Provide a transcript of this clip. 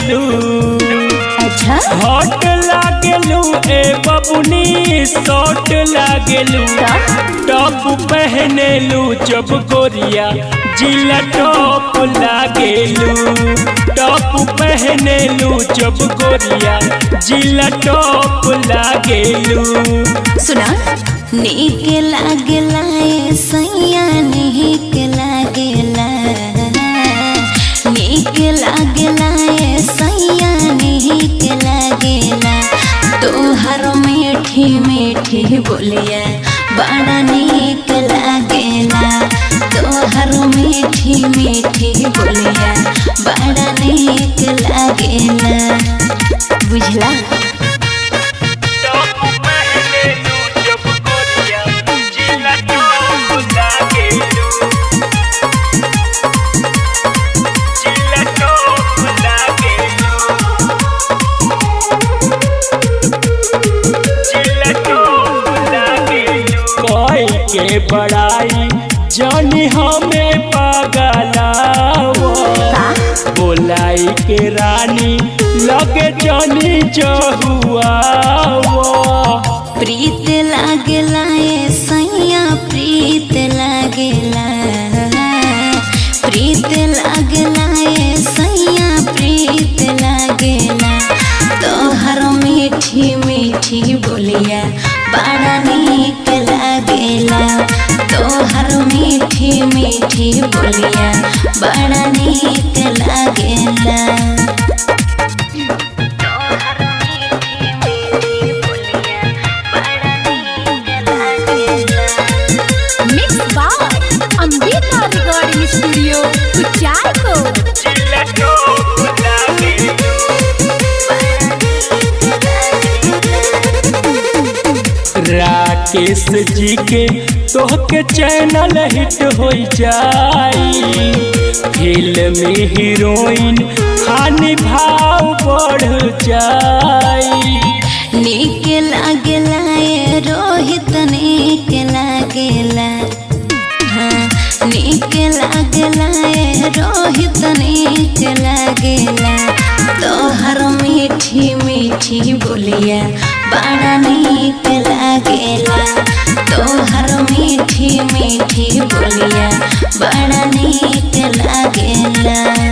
लागेलू अच्छा हॉट लागेलू ए बबुनी शॉर्ट लागेलू टॉप पहनेलू जब गोरिया जिला टॉप लागेलू टॉप पहनेलू जब गोरिया जिला टॉप लागेलू सुना नीक लागेला ए सैया नीक लागेला नीक लागेला ए सैया नीक लागेला तोहर मीठी मीठी बोलिया बड़ा नीक लागेला तोहर मीठी मीठी बोलिया बड़ा नीक लागेला बुझला टॉप पहनेलू जब गोरिया जिला टॉप लागेलू जिला टॉप लागेलू जिला टॉप लागेलू कोई के बड़ाई जानी हमें पागलावो बोलाई के रानी लगे जानी जहुआ प्रीत लागेला ए सैया प्रीत लागेला प्रीत लागेला ए सैया प्रीत लागेला तोहर मीठी मीठी बोलिया बड़ा नीक लागेला तोहर मीठी मीठी बोलिया बड़ा नीक लागेला mix by Ambika recording studio Kuchayako Rakesh ji के तोहके चैनल हिट हो जाई फिल्म हीरोइन खानी भाव बढ़ जाई नीक लागेला ए रोहित नीक लागेला हाँ नीक लागेला ए रोहित नीक लागेला तोहर मीठी मीठी बोलिया बड़ा नीक लागेला तोहर मीठी मीठी बोलिया बड़ा नीक लागेला